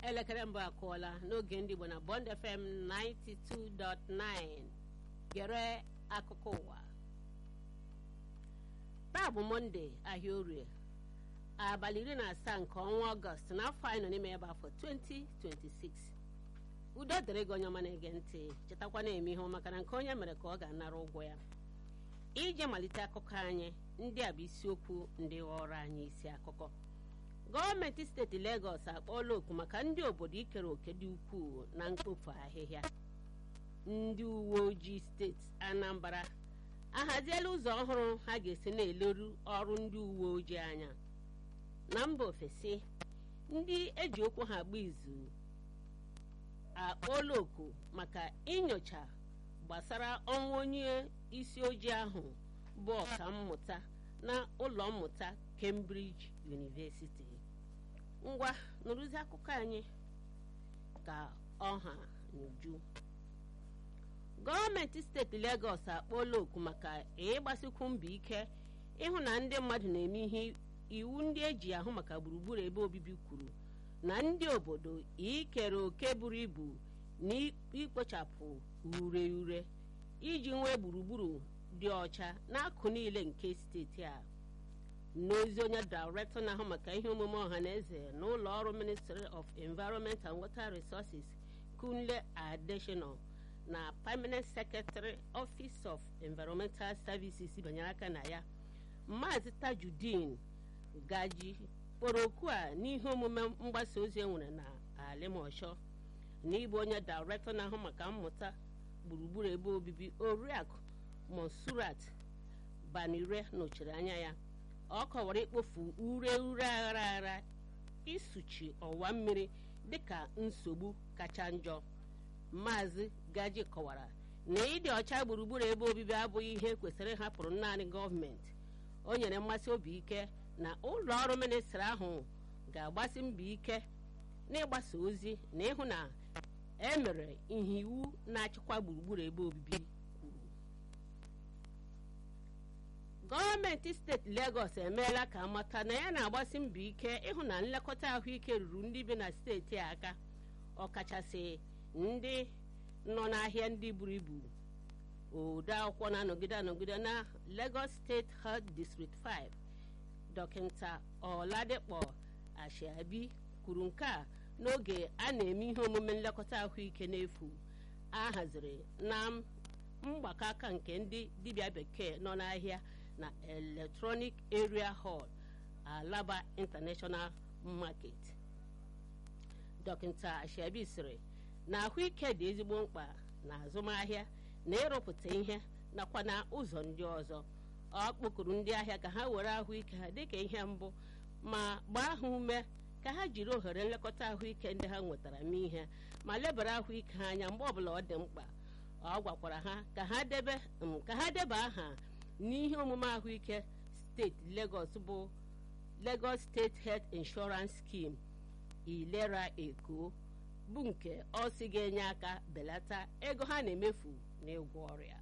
elekere mbụ akụọla n'oge ndị Igbo na Bond FM 92.9 gere akụkọ ụwa taa bụ mọnde ahịa orie abalị iri na asaa nke ọnwa ọgọst n'afọ anyị nọ n'ime ebe afọ 2026 udo dịrị gị onye ọma na-ege ntị chetakwa na-eme ihe maka na nke onye mere ka ọ ga-anara ụgwọ ya ije malite akụkọ anyị ndị a bụ isiokwu ndị ghọrọ anyị isi akụkọ gọọmenti steeti Legọs akpọọla oku maka ndị obodo ikere òkè dị ukwuu na mkpofu ahịhịa ndị uwe ojii steeti Anambra ahaziela ụzọ ọhụrụ ha ga-esi na-eleru ọrụ ndị uwe ojii anya na mba ofesi ndị eji okwu ha agba izu akpọọla oku maka inyocha gbasara ọnwụ onye isi ojii ahụ bụ ọkammụta na ụlọ mmụta Cambridge University ngwa nụrụzi akụkọ anyị ka ọha n'uju gọọmenti steeti Legọs akpọọla oku maka ịgbasikwu mbọ ike ịhụ na ndị mmadụ na-eme ihe iwu ndị eji ahụ maka gburugburu ebe obibi kwuru na ndị obodo ikere òkè buru ibu na ikpochapụ ure ure iji nwee gburugburu dị ọcha n'akụ niile nke steeti a n'ozi onye dairektọ na-ahụ maka ihe omume ọha na eze na ụlọ ọrụ ministry of environment and water resources kunle adeshino na permanent secretary office of environmental services banyere aka na ya maazị tajudin gaji kpọrọ okwu a n'ihe omume mgbasa ozi enwere na alimosho na ịbụ onye dairektọ na-ahụ maka mmụta gburugburu ebe obibi oriakụ monsurat banire nọchiri anya ya ọ kọwara ikpofu ure ure aghara aghara isuchi ọwa mmiri dịka nsogbu kacha njọ maazị gaji kọwara na ịdị ọcha gburugburu ebe obibi abụghị ihe kwesịrị ịhapụrụ naanị gọọmenti o nyere mmasị obi ike na ụlọ ọrụ ministri ahụ ga-agbasi mbọ ike n'ịgbasa ozi na ịhụ na emere ihe iwu na-achịkwa gburugburu ebe obibi kwuru gọọmenti steeti Legọs emeela ka amata na ya na-agbasi mbọ ike ịhụ na nlekọta ahụike ruru ndị bi na steeti a aka ọkachasị ndị nọ n'ahịa ndị buru ibu ode akwụkwọ na-anọgide anọgide na Lagos State Health District 5 dọkịta Ọladikpọ Ashabi kwuru nke a n'oge a na-eme ihe omume nlekọta ahụike n'efu a haziri na mgbakọ aka nke ndị dibịa bekee nọ n'ahịa na Electronic Area Hall Alaba International Market dọkịta Ashabi sịrị na ahụike dị ezigbo mkpa na azụmahịa na ịrụpụta ihe nakwa na ụzọ ndị ọzọ ọ kpọkuru ndị ahịa ka ha were ahụike ha dịka ihe mbụ ma gbaa ha ume ka ha jiri ohere nlekọta ahụike ndị ha nwetara mee ihe ma lebara ahụike ha anya mgbe ọbụla ọ dị mkpa ọ gwakwara ha ka ha debe ka ha deba aha n'ihe omume ahụike steeti Lagos bụ Lagos State Health Insurance Scheme ilera eko bụ nke ọ sị ga-enye aka belata ego ha na-emefu n'ịgwọ ọrịa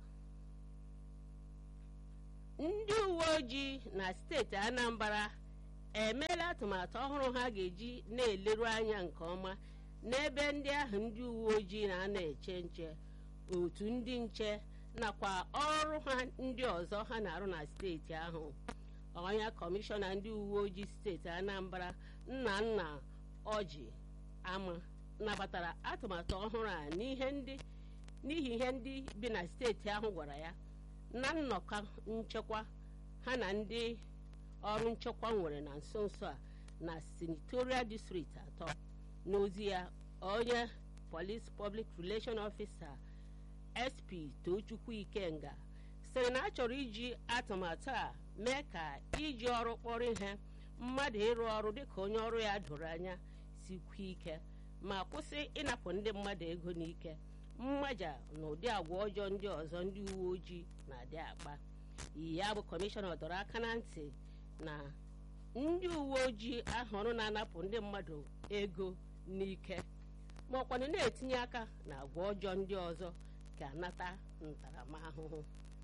ndị uwe ojii na steeti Anambra emeela atụmatụ ọhụrụ ha ga-eji na-eleru anya nke ọma n'ebe ndị ahụ ndị uwe ojii na-ana eche nche otu ndị nche nakwa ọrụ ha ndị ọzọ ha na-arụ na steeti ahụ ọnya kọmishọna ndị uwe ojii steeti Anambra nna nna ọjị ama nabatara atụmatụ ọhụrụ a n'ihi ihe ndị bi na steeti ahụ gwara ya na nnọkọ nchekwa ha na ndị ọrụ nchekwa nwere na nso nso a na senatorial district atọ n'ozi ya onye police public relation officer sp tochukwu ikenga sịrị na a chọrọ iji atụmatụ a mee ka iji ọrụ kpọrọ ihe mmadụ ịrụ ọrụ dịka onye ọrụ ya doro anya sikwa ike ma kwụsị ịnapụ ndị mmadụ ego n'ike mmaja na ụdị agwa ọjọọ ndị ọzọ ndị uwe ojii na-adị akpa ya bụ kọmishọna dọrọ aka na ntị na ndị uwe ojii ahụrụ na-anapụ ndị mmadụ ego n'ike ma ọkwanụ na-etinye aka na agwa ọjọọ ndị ọzọ ga-anata ntaramahụhụ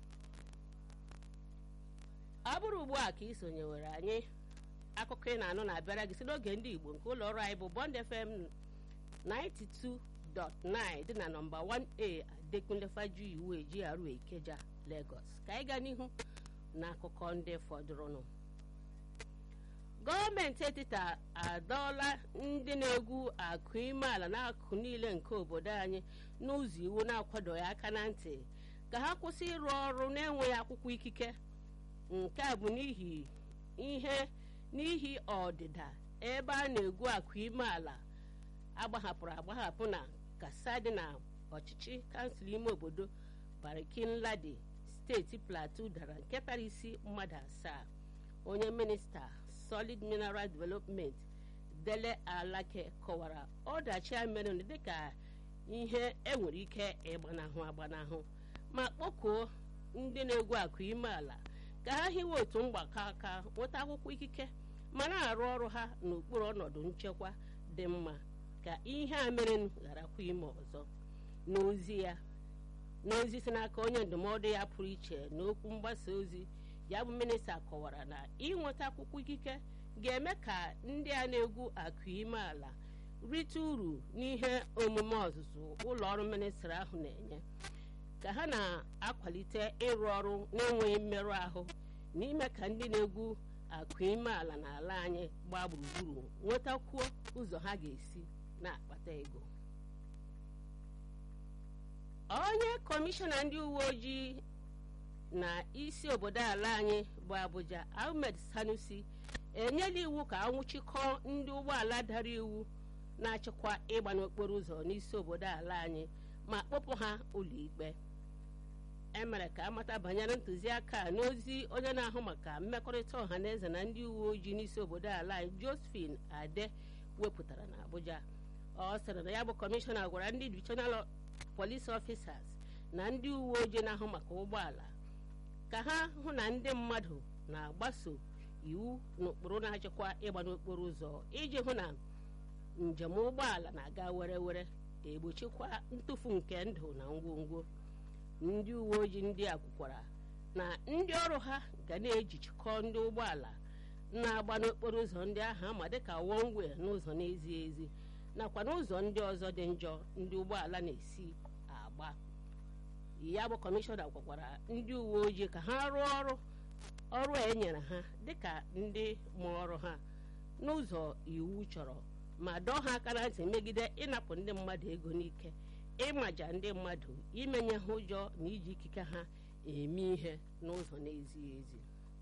ọ bụrụ ugbu a ka ị sonyewere anyị akụkọ ị na-anụ na-abịara gị si n'oge ndị Igbo nke ụlọ ọrụ anyị bụ Bond FM 92.9 dị na nọmba 1a adekunle fajuyiwe GRA Ikeja Lagos ka anyị gaa n'ihu n'akụkọ ndị fọdụrụnụ gọọmenti etiti adọọla ndị na-egwu akụ ime ala n'akụkụ niile nke obodo anyị n'ụzọ iwu na-akwadoghị aka na ntị ka ha kwụsị ịrụ ọrụ na-enweghị akwụkwọ ikike nke a bụ n'ihi ihe n'ihi ọdịda ebe a na-egwu akụ ime ala agbahapụrụ agbahapụ na kasa dị na ọchịchị kansụl ime obodo barikin ladi steeti plateau dara nke tara isi mmadụ asaa onye minista solid mineral development dele alake kọwara ọdachi a mere dịka ihe enwere ike ịgbanahụ agbanahụ ma kpọkuo ndị na-egwu akụ ime ala ka ha hiwe otu mgbakọ aka nweta akwụkwọ ikike ma na-arụ ọrụ ha n'okpuru ọnọdụ nchekwa dị mma ka ihe a mere gharakwa ime ọzọ n'ozi ya n'ozi si n'aka onye ndụmọdụ ya pụrụ iche n'okwu mgbasa ozi ya bụ minista kọwara na ịnweta akwụkwọ ikike ga-eme ka ndị a na-egwu akụ ime ala rite uru n'ihe omume ọzụzụ ụlọ ọrụ ministri ahụ na-enye ka ha na-akwalite ịrụ ọrụ na-enweghị mmerụ ahụ n'ime ka ndị na-egwu akụ ime ala n'ala anyị gbaa gburugburu nwetakwuo ụzọ ha ga-esi na-akpata ego onye kọmishọna ndị uwe ojii na isi obodo ala anyị bụ Abuja Ahmed Sanusi enyela iwu ka anwụchikọọ ndị ụgbọala dara iwu na-achịkwa ịgba n'okporo ụzọ n'isi obodo ala anyị ma kpọpụ ha ụlọikpe emere ka amata banyere ntụziaka a n'ozi onye na-ahụ maka mmekọrịta ọha na eze na ndị uwe ojii n'isi obodo ala anyị Josephine Ade wepụtara na Abuja ọ sịrị na ya bụ kọmishọna gwara ndị divisional police officers na ndị uwe ojii na-ahụ maka ụgbọala ka ha hụ na ndị mmadụ na-agbaso iwu n'ụkpụrụ na-achịkwa ịgba n'okporo ụzọ iji hụ na njem ụgbọala na-aga were were egbochikwa ntụfu nke ndụ na ngwongwo ndị uwe ojii ndị a kwukwara na ndị ọrụ ha ga na-ejichikọ ndị ụgbọala na-agba n'okporo ụzọ ndị ahụ ama dịka wọngwe n'ụzọ na-ezighị ezi nakwa n'ụzọ ndị ọzọ dị njọ ndị ụgbọala na-esi agba ya bụ kọmishọna gwakwara ndị uwe ojii ka ha rụọ ọrụ ọrụ a enyere ha dịka ndị mụ ọrụ ha n'ụzọ iwu chọrọ ma dọọ ha aka na ntị megide ịnapụ ndị mmadụ ego n'ike ịmaja ndị mmadụ imenye ha ụjọ na iji ikike ha eme ihe n'ụzọ na-ezighị ezi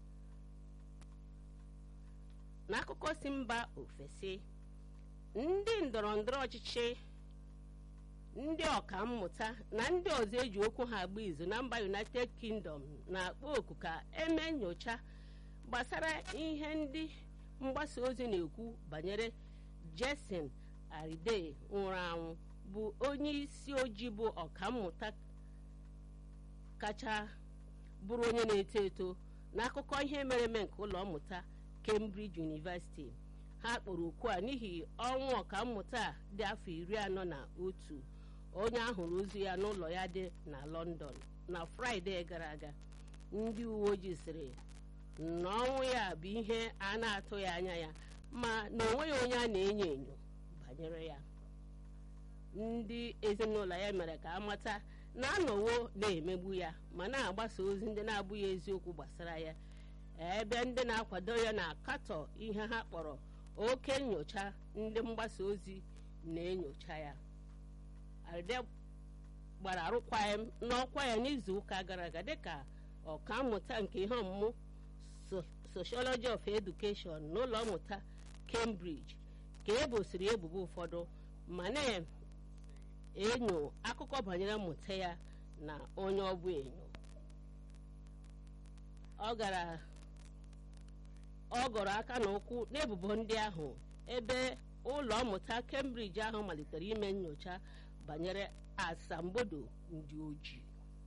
n'akụkọ si mba ofesi ndị ndọrọ ndọrọ ọchịchị ndị ọka mmụta na ndị ọzọ eji okwu ha agba izu na mba united kingdom na-akpọ oku ka eme nyocha gbasara ihe ndị mgbasa ozi na-ekwu banyere jason aride nwụrụ anwụ bụ onye isi ojii bụ ọkammụta kacha bụrụ onye na-eto eto n'akụkọ ihe mere eme nke ụlọ mmụta cambridge university ha kpọrọ okwu a n'ihi ọnwụ ọkammụta a dị afọ iri anọ na otu onye ahụrụ ozu ya n'ụlọ ya dị na london na fraịde gara aga ndị uwe ojii sịrị na ọnwụ ya bụ ihe a na-atụghị anya ya ma na onweghị onye a na-enyo enyo banyere ya ndị ezinụlọ ya mere ka amata na anọwo na-emegbu ya ma na-agbasa ozi ndị na-abụghị eziokwu gbasara ya ebe ndị na-akwado ya na-akatọ ihe ha kpọrọ oke nyocha ndị mgbasa ozi na-enyocha ya arịde gbara arụkwaghịm n'ọkwa ya n'izu ụka gara aga dịka ọkammụta nke ihe ọmụmụ sociology of education n'ụlọ mmụta cambridge ka ebosiri ebubo ụfọdụ ma na-enyo akụkọ banyere mmụta ya na onye ọbụ enyo ọ gara ọ gọrọ aka na ụkwụ n'ebubo ndị ahụ ebe ụlọ mmụta cambridge ahụ malitere ime nyocha banyere asambodo ndị ojii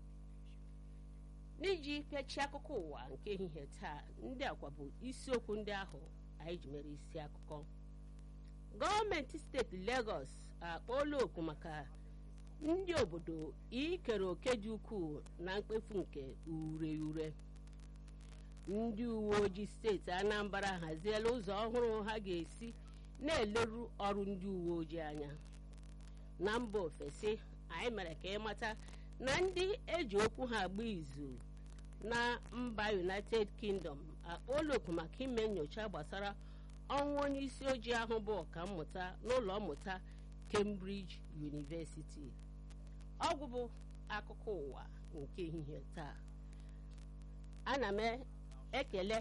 n'iji pịachie akụkọ ụwa nke ehihie taa ndị akwa bụ isiokwu ndị ahụ anyị ji mere isi akụkọ gọọmenti steeti Lagos akpọọla oku maka ndị obodo ikere oke dị ukwuu na mkpefu nke ure ure ndị uwe ojii steeti Anambra haziela ụzọ ọhụrụ ha ga-esi na-eleru ọrụ ndị uwe ojii anya na mba ofesi anyị mere ka ịmata na ndị eji okwu ha agba izu na mba united kingdom akpọọla oku maka ime nyocha gbasara ọnwụ onye isi ojii ahụ bụ ọkammụta n'ụlọ mmụta cambridge university ọgwụ bụ akụkọ ụwa nke ehihie taa ana m ekele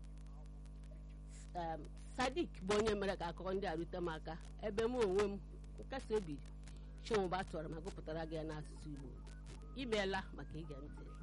sadik bụ onye mere ka akụkọ ndị a rute m aka ebe m onwe m nkasi obi chinwụba tụrụ ma gụpụtara gị ya n'asụsụ igbo imeela maka ige ntị